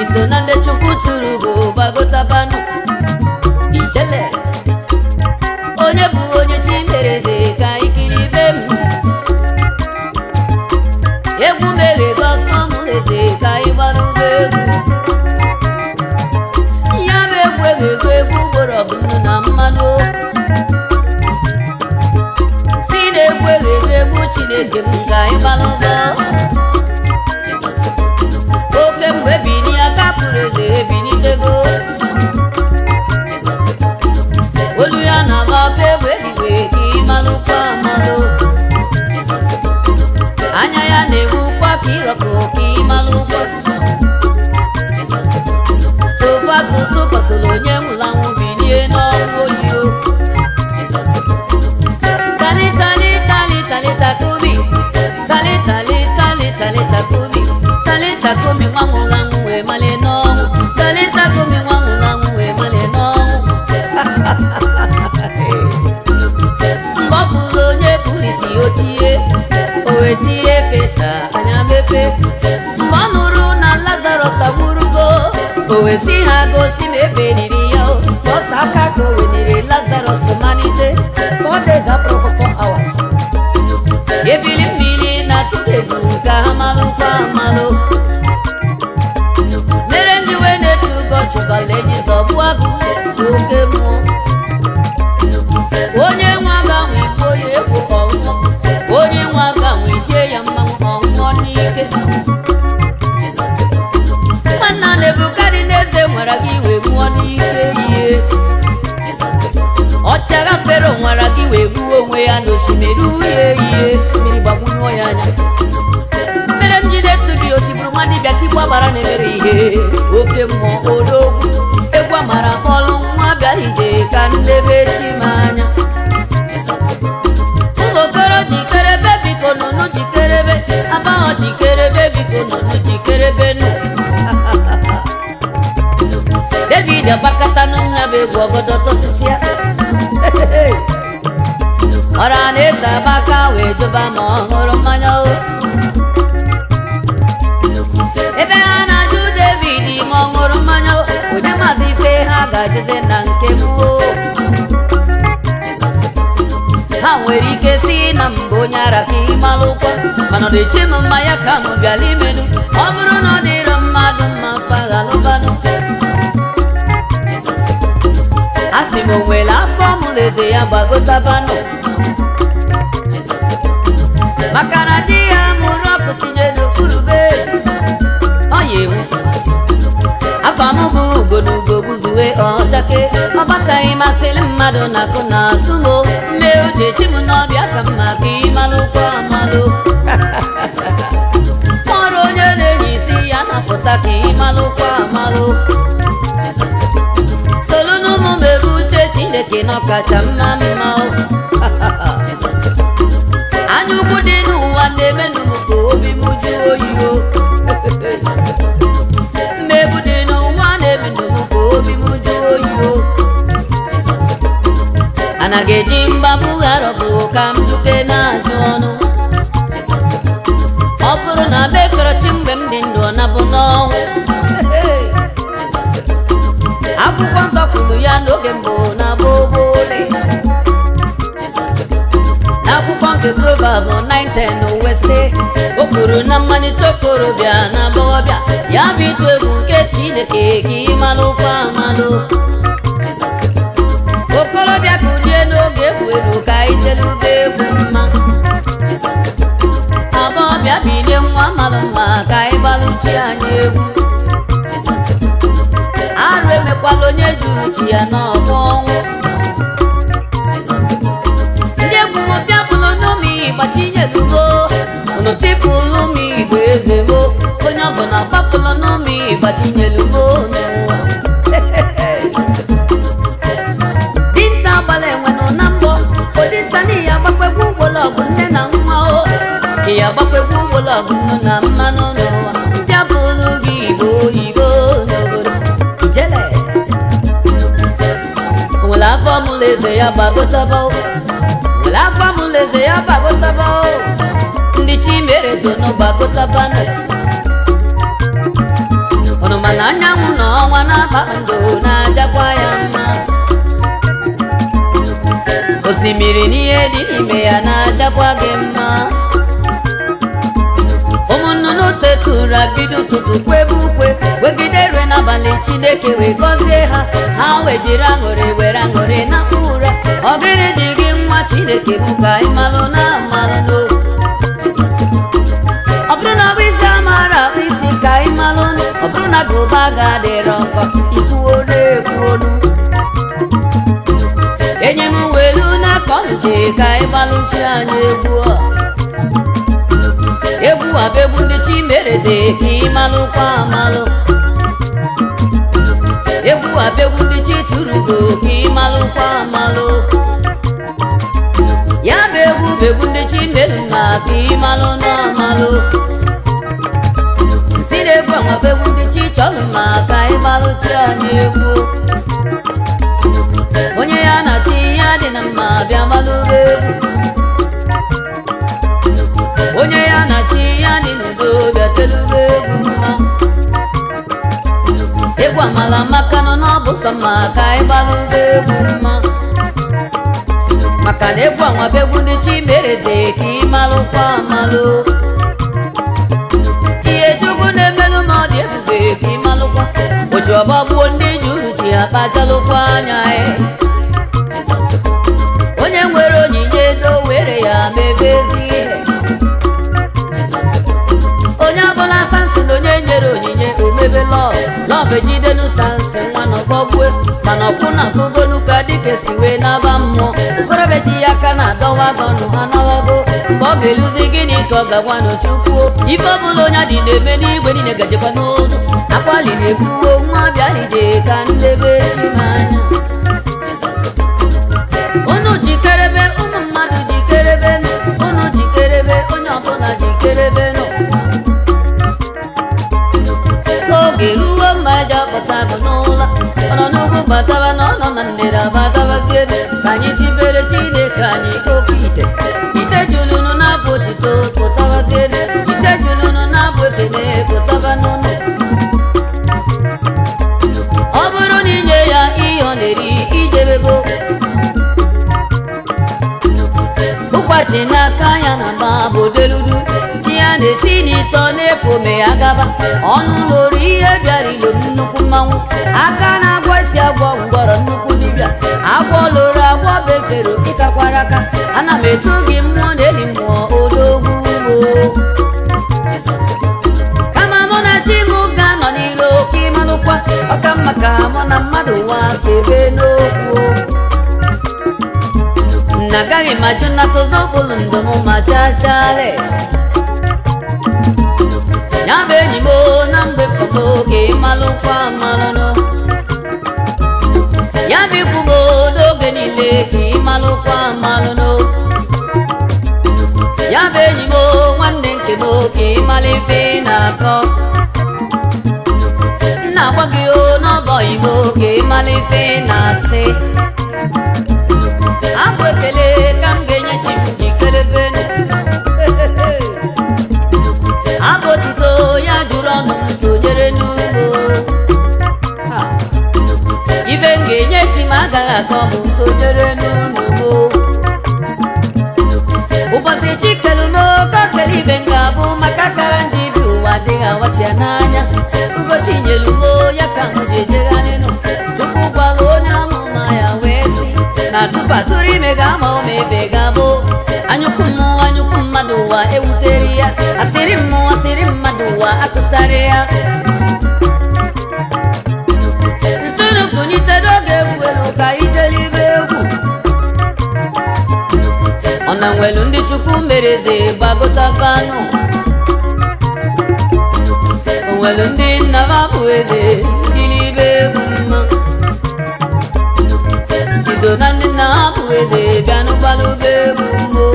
iso na ndị chukwu tụrụ bụ gbagotabanụ ijele onye bụ onye chi mere eze ka ikiri be m egwu meghego ọfọm eze ka ịgbara ụgbọ egwu ya bụ egwu eghego egwu gboro ọbụnụ na mmanụ si na egwu eghego egwu chineke m ka ịgbara ụgbọ oke mgbe bini aka pụrụ eze ebinitego olu ya na-agba ọkụ egbe eluigwe ka ịmalụkwa amalụ anya ya na-egbukwa ka ịrọkọ ka ịmalụkwa sofa soso kọsoro onye nwụrụ anwụ binie n'ọrụ oyiyo tali tali tali tali takomi tali tali tali tali takomi tali takomi nwa nwụrụ anwụ wee mali n'ọnwụ tali takomi nwa nwụrụ anwụ wee mali n'ọnwụ mgbe ọ fụrụ onye pụrụ isi o tie o wee tie feta anya mepe mgbe ọ nụrụ na lazarus agwụrụgo o wee si ha gosi ma ebe niri ya o. sọsọ aka ka o weniri lazarus malite four days abụrụkwa four hours ebili mmiri na tudezu ka ha malụkwa amalụ mere ndị wee na-etu ụgọ chụbala eji zọgbu agụ oke mmụọ onye nwe aga nwe igbo ya egwu ọnwụọ onye nwe aga nwe ichie ya mmanwụ ọnwụọ n'ike nwanna nebukadneze nwara gị wee nwụọ n'ike ihe ọchagha fero nwara gị wee gbuo onwe ya n'osimiri uhie ihe mmiri gbagbunyụọ ya anya mere m ji na-etu gị otigburu nwa dibịa tigbu agbara na-emere ihe oke mmụọ odogwu egwu amara kpọlụ nwa bịara ije ka nlebe chi m anya ụmụ okoro jikerebe biko nụnụ jikerebe abaghọ jikerebe biko nụnụ jikerebe nụ david agbakọta n'nya bụ egwu ọgọdọ tosisia ọra na eze abaka wee jụba ma ọ ṅụrụ mmanya o ebe ha na-ajụ david ma ọ ṅụrụ mmanya o onye maazị ife ha ga-ajụzi na nke m o ha nwere ike si na mbụ onye ara ka ịmalụkwa mana ọ na-eche m mmanya ka m bịala imenu ọ bụrụ na ọ dịrọ mmadụ mma faghalụbanụ a sị m o nwere afọ mụrụ eze ya gbagotabanụ maka na di ya mụrụ ọkụ tinye n'okpuru be ọ ya enwu afọ m bụ ugo na ugo gbuzuwe ọchake ọ gbasaghị masịrị mmadụ na akụ na azụ m mme uche chi m n'ọbịa ka mma ka ịmalụkwa amalụ ọrụ onye na-enye isi ya napụta ka ịmalụkwa amalụ solu n'ụmụ m ebe uche chineke n'ọkacha mma mma o. anya ukwu dị n'ụwa na-emenụ m ka obi m jụọ oyi o mmegbu dị n'ụwa na-emenụ m ka obi m jụọ oyi o anaghị eji mgbabụ gharọbụ ka m juke na-ajụ ọnụ ọ bụrụ na be fere chi mgbe m dị ndụ ọ nabụ n'ọnwụ akwụkwọ nsọ kwuru ya n'oge mbụ na gbogbole n'akwụkwọ nke proverb 910 wesị o kwuru na mmalite okorobịa na agbọghọbịa ya bụ ịtụ egwu nke chineke ka ịmalụkwa amalụ okorobịa kulie n'oge egwu eru ka itelube egwu mma agbọghọbịa bilie nwa malụ mma ka ịgbalụchi anyị egwu arụ emekwala onye juru chi ya n'ọgbọ ọnwụ ndị egwu m bịa bụlụ n'ụmụ ịgbachinyelugo unu tipụlụ m igbo eze mo onye ọbụla gbapụlụ n'ụmụ ịgbachinyelugo n'ụwa dinta agbala enwenụ na mbọ odinta n'ihi agbakwegwu ụgbọlọgụ nne na nwa o ị agbakwegwu ụgbọlọgụ nnu na mmanụ n'ụwa bịa bụlụ gị igbo oyibo n'obodo ijele nwere afọ mụlụ eze ya gbagotaba o nwere afọ mụlụ eze ya gbagotaba o ndị chi mere so nụ gbagotaba nụ unu mana anya ọnwa na kpakpando na-ajakwa ya mma osimiri n'ihe dị n'ime ya na-ajakwa gị mma ụmụ nnụnụ tetụra bido ụtụtụ kwebe ukwe wegide rue n'abalị chineke wee gọzie ha ha wee jiri aṅụrị were aṅụrị na ụra ọgịrị ji gị nwa chineke bụ ka ị malụ na amalụ ọ bụrụ na ọ bụ isi amara akpụ isi ka ị malụ ọ bụrụ na gụba ga-adịrọ nkọ ikwuo na-ekwu olu enye m welu na kọnche ka ị gbalụchi anyị egwu a egwu a bụ egwu ndị chi mereze ka ị malụkwa amalụ egwu a bụ egwu ndị chi tụrụzo ka ị malụkwa amalụ ya bụ egwu bụ egwu ndị chi merụ na ka ị malụ na amalụ si na egwu anwa bụ egwu ndị chi chọrọ ma ka ị malụchi anyị egwu onye ya na chi ya dị na mma bịa malụba egwu onye ya na chi ya dị n'uzo bịa telube egwu mma egwu amala maka nọ n'ọbụ sọ mma ka ị gbalụba egwu mma maka na egwu anwa bụ egwu ndị chi mereze ka ị malụkwa amalụ ihe chukwu na-emelụ ma ọ dị ebube ka ị malụkwa ochi ọgbagbuo ndị ji uru ji akpachalụkwa anya ya onye nwere onyinye ego were ya mebe ezi ihe onye ọbụla sansin onye nyere onyinye omebe lọv lọv ejidenu sansin nwa na ọgbọgbue mana ọkwụ na fugonu ka dịka si wee naba mmụọ okorobịa ji ya aka na adọwa gọnụ ha nawago mgbe ọ ga-eluzi gịnị ka ọ ga-agwa n'ochukwuo ife ọbụla onye dị na-eme n'igwe niile gajekwa n'ụzọ akwaliri ekwuwo nwa bịa ije ka ndebe chi m anya unu jikerebe ụmụ mmadụ jikerebe nụ unu jikerebe onye ọbụla jikerebe nụ oge ruo mma eji apụta bụ n'ụlọ ọ nọ n'ugwu bataba na ọ nọ na ndịda batabazie ka anyị sibere chineke anyị oke ite ite julunu na-abụ otito pụtabazie ite julunu na-abụ ekene pụtaba n'ụlọ ọ bụrụ na inye ya ihe ọ na-eri ijebego ụkwachi n'aka ya na mba bụ deludu chi ya na-esi n'ịtọ na-epu ome ya gaba ọnụ loro ihe bịara ilo nnukwu mmanwụ aka na-agwọ isi agwọ ngwọrọ nnukwu dibịa agwọ loro agwọ befere ịkakwara aka ana m etu gị mmụọ na eli mmụọ odogwu ugbo kama mụ na chi m ga-anọ n'iro ka ịmalụkwa ọka mma ka mụ na mmadụ nwa sebe n'okwu na agaghị m ajụ nnata ụzọ bụlụ ndụ m ma chachale ya bụ enyi m na mgbe pụgo ka ịmalụkwa amalụnụ ya bụ ikwu m n'oge niile ka ịmalụkwa amalụnụ ya bụ enyi m nwanne nke m ka ịmalụ ife na-akọ nna agwa gị o n'ọbọ igbo ka ịmalụ ife na-asị abụ ekele ka m ga-enye chi m jikerebe abụ otito ya jụrụ ọnụ m sonyere n'ugbo ibe m ga-enye chi m agaghị akọ m sonyere n'ugbo ụbọchị chi kelu m oke okele ibe m ga-abụ maka kara ndị bi ụwa adịghị awachi ya n'anya ugochi nyelu m ya ka m ji ejegharị nụ chukwu gwara onye amụma ya wee si na tupu atụrụ ime ga-ama ụma ebe ga-abụ anyụkwu mmụọ anyụkwu mmadụ ụwa ewutere ya asịrị mmụọ asịrị mmadụ ụwa akụtarị ya nsonukụnyite n'oge egwu elu ka ijelibe egwu ọ na nwelu ndị chukwu mereze gbagotabanụ onwelu ndị nnaba bụ eze ngilibe egwu mma izo na ndị nna ha bụ eze bịanụgbalụba egwu mmo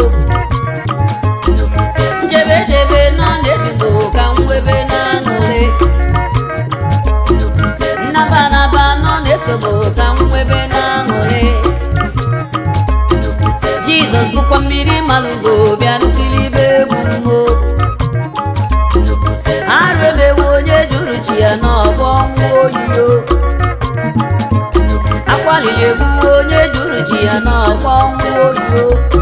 njebe jebe nọ na-ebizo ka mwebe na aṅụrị nnaba naba nọ na-esobo ka mwebe na aṅụrị jizọs bụkwa mmiri malụgo bịanụkilibe egwu mmo arụ emewe onye jụrụ chi ya n'ọbọ nwa oyiyo ga-egbu onye juru chi ya n'ọkwa ọnwụ oyo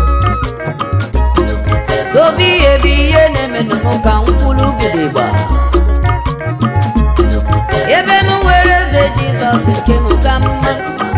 sobi ihe bụ ihe na-emenụ m ka mkpụrụ gidigba ebe m nwere eze jizọs nke m ka mma